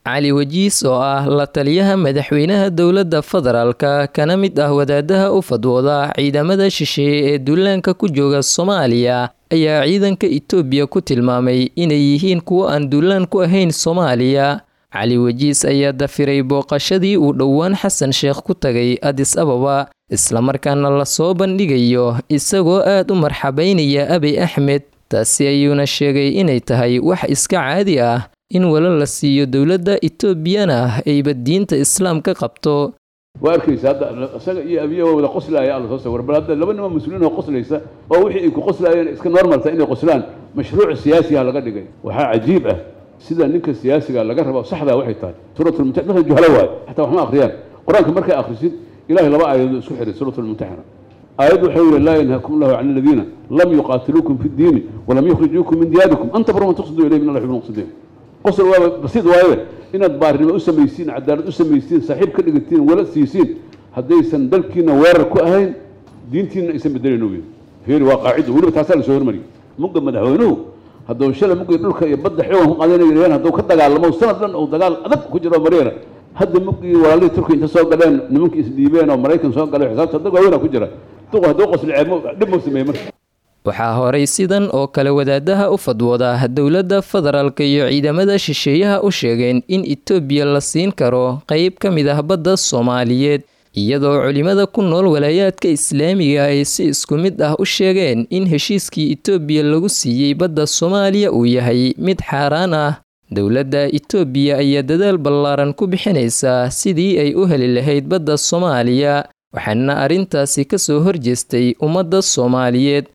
cali wajiis oo ah la taliyaha madaxweynaha dowladda federaalka kana mid ah wadaadaha u fadwooda ciidamada shisheeye ee duulaanka ku jooga soomaaliya ayaa ciidanka itoobiya ku tilmaamay inay yihiin kuwo aan duulaan ku ahayn soomaaliya cali wajiis ayaa dafiray booqashadii uu dhowaan xasan sheekh ku tagay adis ababa islamarkaana lasoo bandhigayo isagoo aad u marxabaynaya abiy axmed taasi ayuuna sheegay inay tahay wax iska caadi ah in walo la siiyo dowladda etoobiyana ayba diinta islaamka qabto waa arkaysa hadda isaga iyo abiya waa wada qoslaaya alla soo sawir bal hadda laba nima mas-uuliin oo qoslaysa oo wixii ay ku qoslaayeen iska normalta inay qoslaan mashruuc siyaasiga laga dhigay waxaa cajiib ah sida ninka siyaasiga laga rabo saxdaa waxay tahay suuratulmumtaxina dadka juhalo waayo xataa wax ma akhriyaan qur-aanka markay akhrisid ilahay laba aayadood isku xiray suuratulmumtaxina aayad wuxuu yihi laa yanhaakum allahu can aladiina lam yuqaatiluukum fi ddiini walam yukhrijuukum min diyaarikum an tabruma tuqsiduu ilayhim in allah yuhibbu muqsidiin qosol waaba basiid waaye inaad baarinimo u samaysiin cadaalad u samaysiin saaxiib ka dhigatiin wala siisiin haddaysan dalkiina weerar ku ahayn diintiina aysan bedelayn ogeyn fiiri waa qaacido weliba taasaa lasoo hormariyay mugga madaxweynuhu hadduu shalay muggii dhulka iyo badda xewan ku qaadanayeen hadduu ka dagaalamo sanad dhan uu dagaal adag ku jiro maryana hadda muggii walaalihii turkiya inta soo galeen nimankii isdhiibeen oo maraykan soo galay xisaabta dad waaweynaa ku jira duqu hadduu qosli ceeb dhib mau sameeye marka waxaa horay sidan oo kale wadaadaha u fadwooda dowladda federaalka iyo ciidamada shisheeyaha u sheegeen in itoobiya la siin karo qeyb ka mid ah badda soomaaliyeed iyadoo culimada ku nool walaayaadka islaamiga ay si isku mid ah u sheegeen in heshiiskii itoobiya lagu siiyey badda soomaaliya uu yahay mid xaaraan ah dowladda itoobiya ayaa dadaal ballaaran ku bixinaysaa sidii ay u heli lahayd badda soomaaliya waxaana arrintaasi ka soo horjeestay ummadda soomaaliyeed